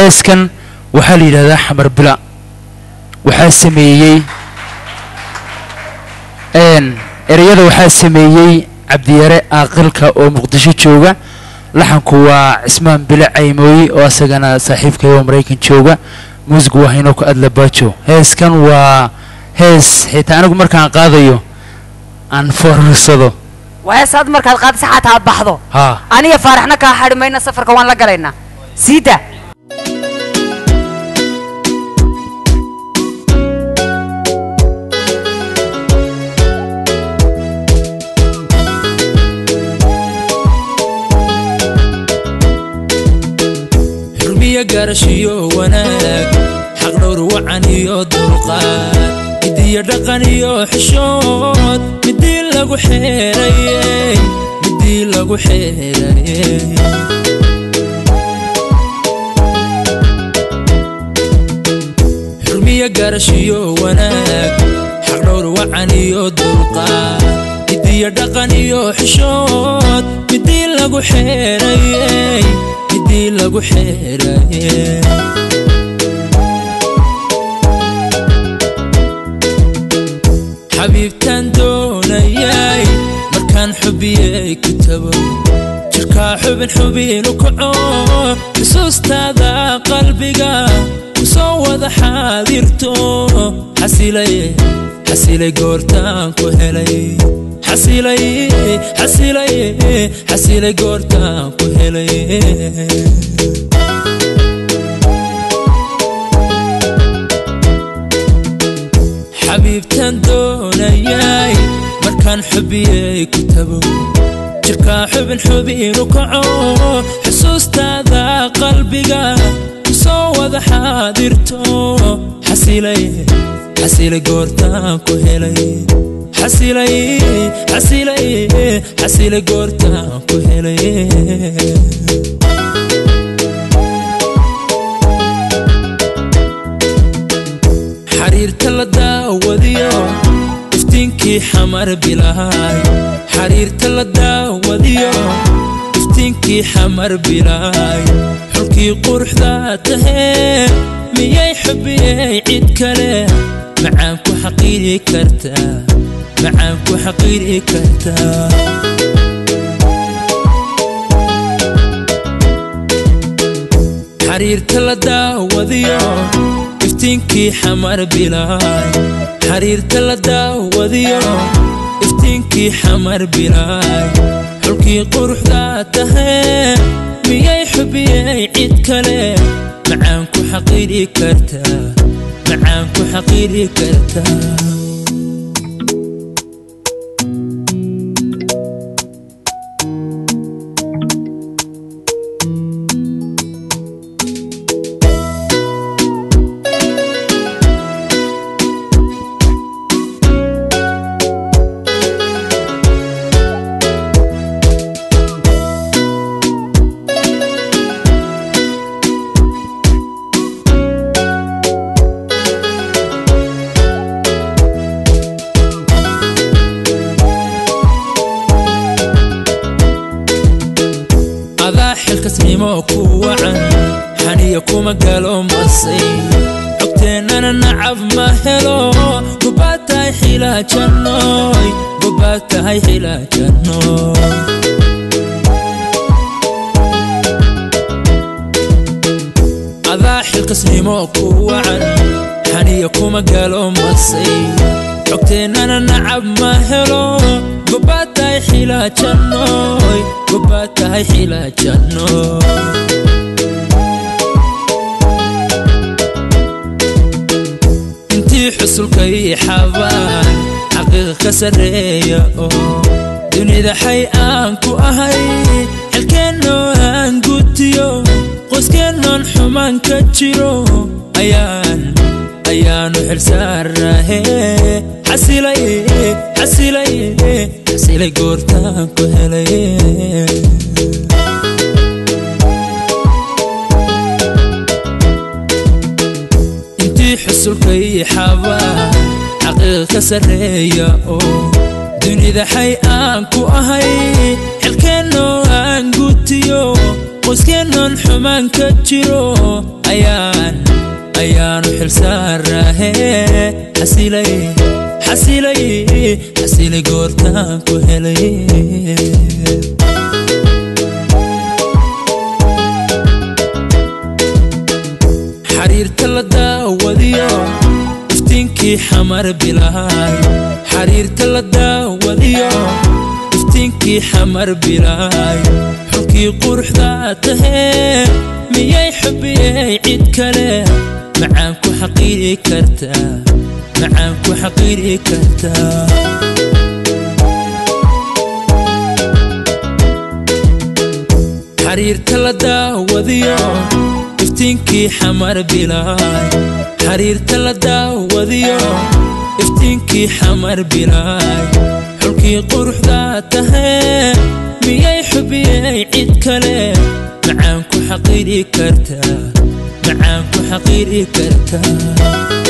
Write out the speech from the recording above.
heeskan waxaa la yidhahdaa xamar bila waxaa sameeyey ereyada waxaa sameeyey cabdiyare aaqilka oo muqdisho jooga laxanku waa cismaan bile caymooye oo asagana saaxiibkay oo maraykan jooga muusigu waa haynoo ku adla baajo heeskan waa hees xitaa anigu markaan qaadayo aan foorarsado waa hees aad markaad qaadisa xataa aad baxdo haa aniga faaraxna kaa xadhi mayna safarka waan la galaynaa siida xurmiyo garashiyo wanaag xaqdhowr wacan iyo dulqaad midiyo dhaqan iyo xishood midii lagu xeerayey midii lagu xeerayey xurmiyo garashiyo wanaag xaqdhowr wacan iyo dulqaad midiyo dhaqan iyo xishood midii lagu xeerayey midii lagu xeerayey xabiibtaan doonayay markaan xubiyey ku tago jirkaa xubin xubinu kaco xusuustaada qalbiga kusoo wada xaadirto xasilay xasilay goortaan ku helay xasilay xasilay xasilay goortaan ku helay xabiibtaan doonayay markaan xubiyey ku tago jirkaa xubin xubinu kaco xusuustaada qalbiga kusoo wada xaadirto xasilay xasilay goortaan ku helay xasilay xasilay xasilay goortaan ku helay xariirta la daawadiyo iftiinkii xamar bilaay xariirta la daawadiyo iftiinkii xamar bilaay xulkii quruxda tahee miyay xubiyey cid kale macaan ku xaqiiri kartaa macaan ku xaqiiri kartaa xariirta la daawadiyo iftiinkii xamar bilaay xariirta la daawadiyo iftiinkii xamar bilaay xulkii quruxda tahee miyay xubiyey cid kale macaan ku xaqiiri kartaa macaan ku xaqiiri kartaa adaa xilkasnimo ku wacan xaniya kuma galo masay xogteennana nacab ma helo gobaad tahay xilaajannoy gobaad tahay xilaajannoy adaa xilkasnimo ku wacan xaniya kuma galo masay xogteennana nacab ma helo gobaad tahay xilaajannoy gobaad tahay xilaajannoy intii xusulkay xabaan xaqiiqa ka sarreeya oo dunida xay aan ku ahay xilkeennoo aan gutiyo qoyskeenoon xumaan ka jiro ayaan ayaanu xilsaarahe xasilay xasilay xasilay goortaan ku helay intii xusulkay xabaan xaqiiqa ka sarreeya oo dunida xay aan ku ahay xilkeennoo aan gutiyo qoyskeenoon xumaan ka jiro ayaanu xilsaaraahe xasilay xasilay xasilay goortaan ku helay xariirta la daawadiyo iftiinkii xamar bilaay xariirta la daawadiyo iftiinkii xamar bilaay xulkii quruxda tahee miyay xubiyey cid kale macaan ku xaqiiri kartaa macaan ku xaqiiri kartaa xariirta la daawadiyo iftiinkii xamar bilaay xariirta la daawadiyo iftiinkii xamar bilaay xulkii quruxda tahee miyay xubiyey cid kale macaan ku xaqiiri kartaa macaan ku xaqiiri kartaa